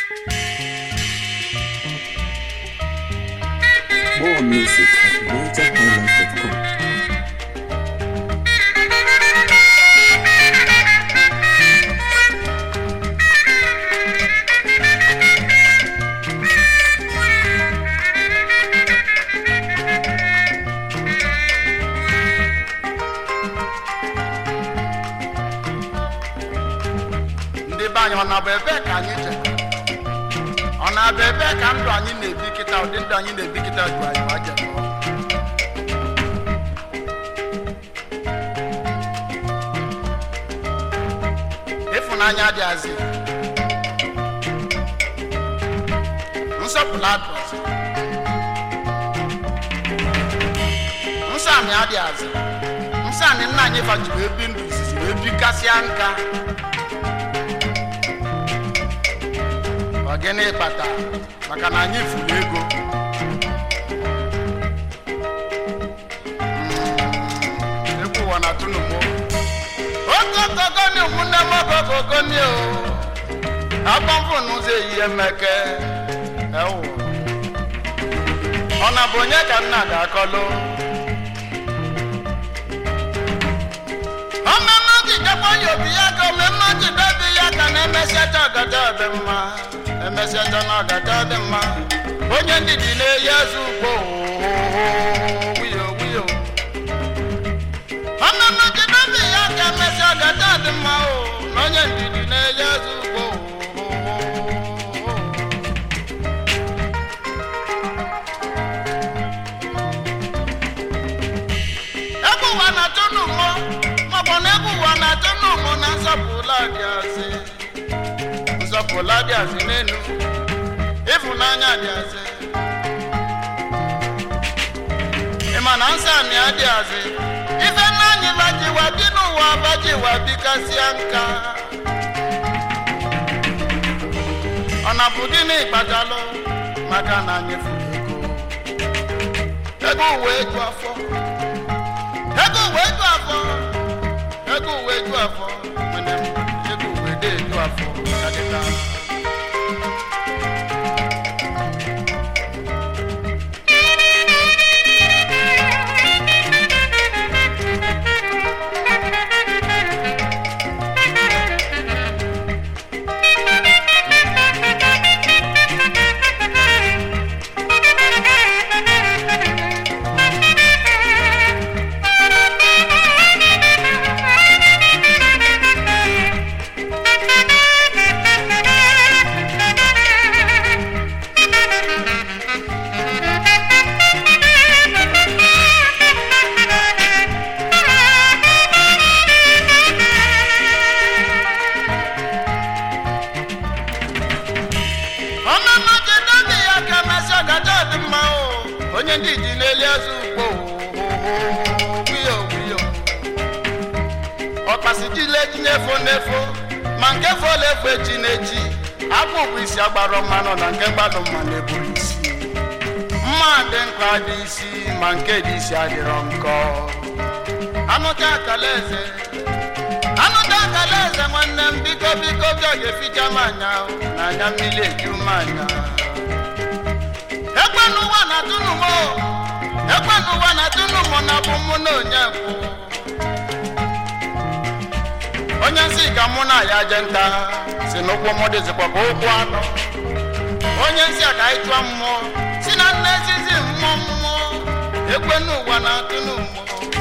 More music at NigerHighlife.com. ndị be anyị ọ na-abụ ebe ka anyị je ọ na-abụ ebe ka ndụ anyị na-ebi kịta ụdị ndụ anyị na-ebi kịta ju anyị ma je nọọ. ịfụnanya adịghịzị nsọpụrụ adịghịzị nsọ anyị adịghịzị nsọ anyị nna anyị faji wee bi ndụ izizi wee bikasịa nka ọ gịnị kpata maka na anyị furu ego Mm, egwu ụwa na tunumo okokogoni ụmụnne m okokogoni o agbamfụ n'ụzọ ehihie mmeke ewu ọ na bụ onye ka nna ga-akọlụ ọmụmụ jidekwa ya obi ya ka omemme jide dị ya ka na-emesiacha ọgata dị mma emesiacha na ọgata dị mma onye ndidi na-eyi eze ugbo wiyo wiyo ọmụmụ jide dị ya ka emesi ọgata dị mma o na onye ndidi na-eyi eze ugbo egwu ụwa na-atụ n'ụmụ maọbụ na egwu ụwa na-atụ n'ụmụ na nsọpụla dị azị nsọpụla dị azị n'elu ịfụnanya dị azị ịma na nsọ anyị adị azị ife nna anyị bajiwa bi n'ụwa bajiwa bikasịa nka ọ na bụ gịnị kpatalụ maka na anyị furu ego ego uwe eju afọ ego uwe eju afọ ego uwe eju afọ mana ego uwe dị eju afọ adịla ọmụmụ jide dị ya ka mesị ọgata dị mma o onye ndị ji n'elu eze ugbo wiyo wiyo ọkpasi jile ji n'efo n'efo ma nke fọla efo echi n'echi akpụ bụ isi agbara mmanụ na nke gbadụ mma na-eburu isi mma dị nkwa dị isi ma nke dị isi adịrọ nkọ anụcha akala eze anụta akala eze nwanne m biko biko bịa ga-eficha m anya o, na anya mmiri eju m anya ekwe n'ụwa na tụnụmụ ekwe n'ụwa na tụnụmụ na bụ mụ na onye kwụ onye nsị ka mụ na ya je nta si n'ụkwụ mụ dịzikwa ka ụkwụ anọ onye nsị a ka anyị chụọ mmụọ si na nne ezizi mmụọ mmụọ ekwe n'ụwa na tụnụmụ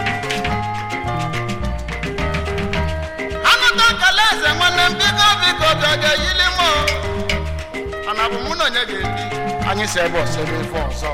anụta kala eze nwanne m biko biko bịa ga-eyili m o. mana bụ mụ na onye ga-ebi anyị si ebe ọsọ ebe ife ọzọ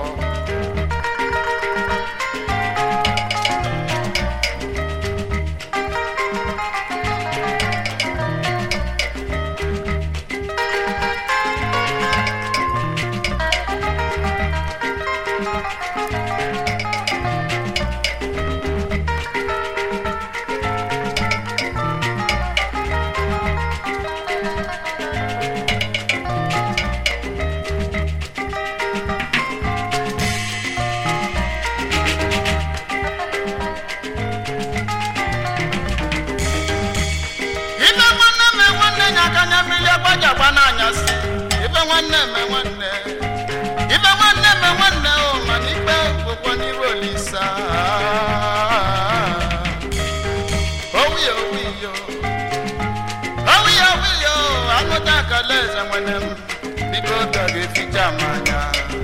mụta akala eze nwere m biko obi ọ ga-eficha m anya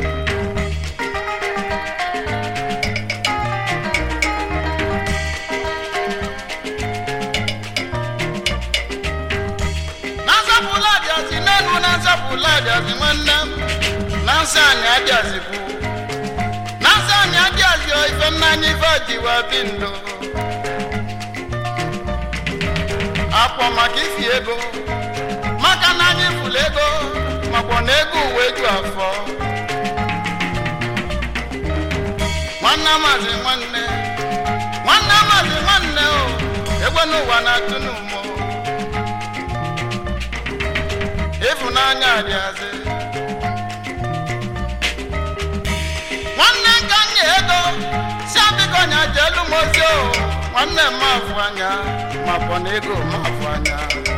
na nzapụla adịazi n'elu na nzapụla adịazi nwanne m na nsọ anyị adịazikwu na nsọ anyị adịazi ife mmanya ife jiwa bi ndụ akpọ maka ifi ego maka na anyị fụrụ ego makwa na ego uwe ju afọ nwanne amazi nwanne nwanne amazi nwanne o egwe n'ụwa na-atụ n'ụmụ ịfụnanya adịazị nwanne nka nye ego si abịkọ nya jelu mozi o nwanne m afụ anya makwa na ego m afụ anya